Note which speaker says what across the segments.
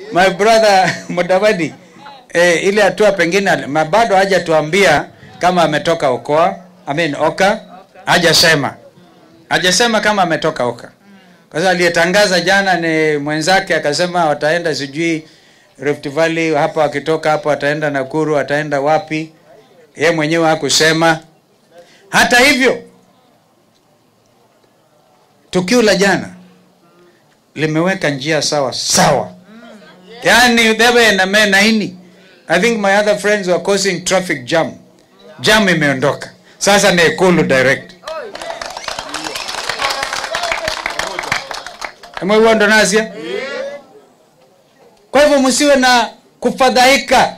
Speaker 1: my brother Mudavadi eh, ile hatua pengine ma- bado hajatuambia kama ametoka Okoa, I mean Oka, hajasema hajasema kama ametoka Oka. Kwa sababu aliyetangaza jana ni mwenzake, akasema wataenda sijui Rift Valley, hapa wakitoka hapo wataenda Nakuru, wataenda wapi, ye mwenyewe hakusema. Hata hivyo tukio la jana limeweka njia sawa sawa, yani debe na me naini. I think my other friends were causing traffic jam. Jam imeondoka sasa, ni Ikulu direct. Mwe ndo nasia. Kwa hivyo msiwe na kufadhaika.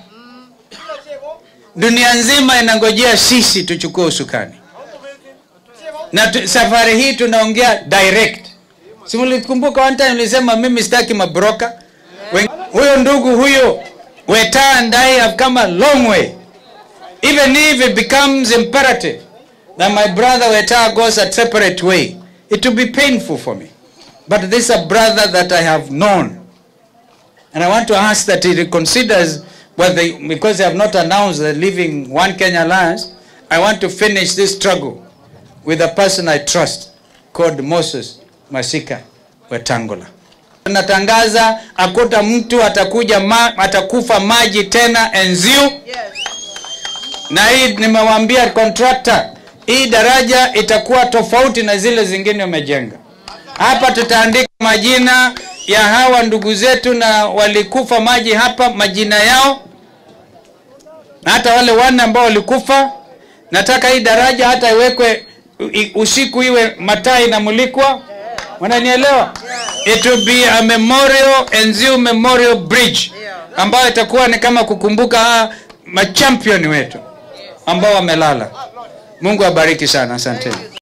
Speaker 1: Dunia nzima inangojea sisi tuchukue usukani, na tu, safari hii tunaongea direct. Si mlikumbuka one time nilisema mimi sitaki mabroka. Wen- Huyo ndugu huyo Weta and I have come a long way. Even if it becomes imperative that my brother Weta goes a separate way, it will be painful for me. But this is a brother that I have known. And I want to ask that he reconsiders whether, because they have not announced they're leaving One Kenya Alliance, I want to finish this struggle with a person I trust called Moses Masika Wetangula. Natangaza akuta mtu atakuja ma, atakufa maji tena Enziu. Na hii nimewaambia contractor, hii daraja itakuwa tofauti na zile zingine umejenga. Hapa tutaandika majina ya hawa ndugu zetu na walikufa maji hapa, majina yao na hata wale wanne ambao walikufa. Nataka hii daraja hata iwekwe i- usiku, iwe mataa inamulikwa. Wananielewa? It will be a memorial, Enziu Memorial Bridge ambayo itakuwa ni kama kukumbuka hawa machampion wetu ambao wamelala. Mungu abariki sana, asanteni.